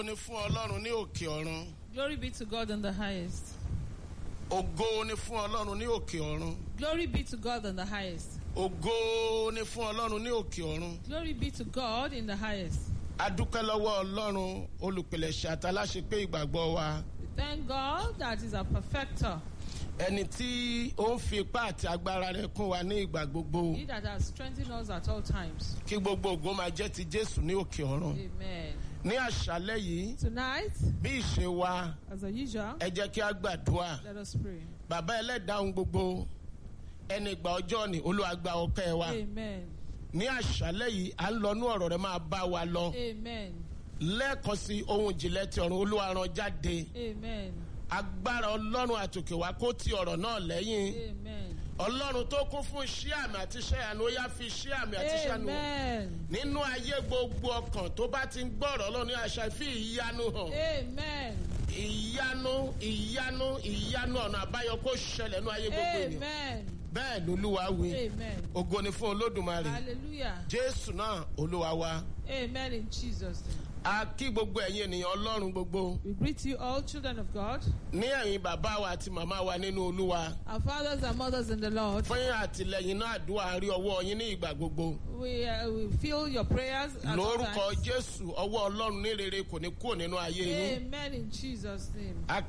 ni fún ọlọ́run ní òkè ọ̀run Glory be to God in the highest. ògo ni fún ọlọ́run ní òkè ọ̀run Glory be to God in the highest. ògo ni fún ọlọ́run ní òkè ọ̀run Glory be to God in the highest. adúpẹ́ lọ́wọ́ ọlọ́run olùpìlẹ̀ṣẹ̀ àtàláṣepé ìgbàgbọ́ wa We thank God that is a perfecter. ẹni tí ó ń fi ipá àti agbára rẹ̀ kún wa ní ìgbà gbogbo He that has strengthened us at all times. kí gbogbo ògo máa jẹ́ ti jésù ní òkè ọ̀run Amen. ní àṣálẹ́ yìí Tonight, bí ìṣe wa as usual, ẹ jẹ́ kí a gbàdúrà let us pray. bàbá ẹlẹ́dàá ohun gbogbo ẹni ìgbà ọjọ́ ni olúwa gba ọpẹ́ wa Amen. ní àṣálẹ́ yìí à ń lọ ní ọ̀rọ̀ rẹ̀ máa bá wa lọ Amen. lẹ́ẹ̀kan sí ohun ìjìnlẹ̀ ti ọ̀run olúwa rán jáde Amen. agbára ọlọ́run àtòkè wá kó ti ọ̀rọ̀ náà lẹ́yìn Amen. ọlọ́run tó kún fún iṣẹ́ àmì àti iṣẹ́ àánú ó yá fi iṣẹ́ àmì àti iṣẹ́ àánú Amen. nínú ayé gbogbo ọkàn tó bá ti ń gbọ́rọ̀ ọlọ́run ní àṣà fi ìyanu hàn Amen. ìyanu ìyanu ìyanu ọ̀nà àbáyọ kó ṣẹlẹ̀ nínú ayé gbogbo ènìyàn Amen. bẹ́ẹ̀ lolúwa wí Amen. ògo ni fún olódùmarè Hallelujah. jésù náà olúwa wa Amen in Jesus' name. a kí gbogbo ẹ̀yin ènìyàn ọlọ́run gbogbo We greet you all, children of God, ní ẹ̀yin bàbá wa àti màmá wa nínú olúwa our fathers and mothers in the Lord. fún àtìlẹyìn náà àdúrà rí ọwọ́ yín ní ìgbà gbogbo We, uh, we feel your prayers. at all lórúkọ times. jésù ọwọ́ ọlọ́run ní rere kò ní kúrò nínú ayé yín Amen in Jesus' name. a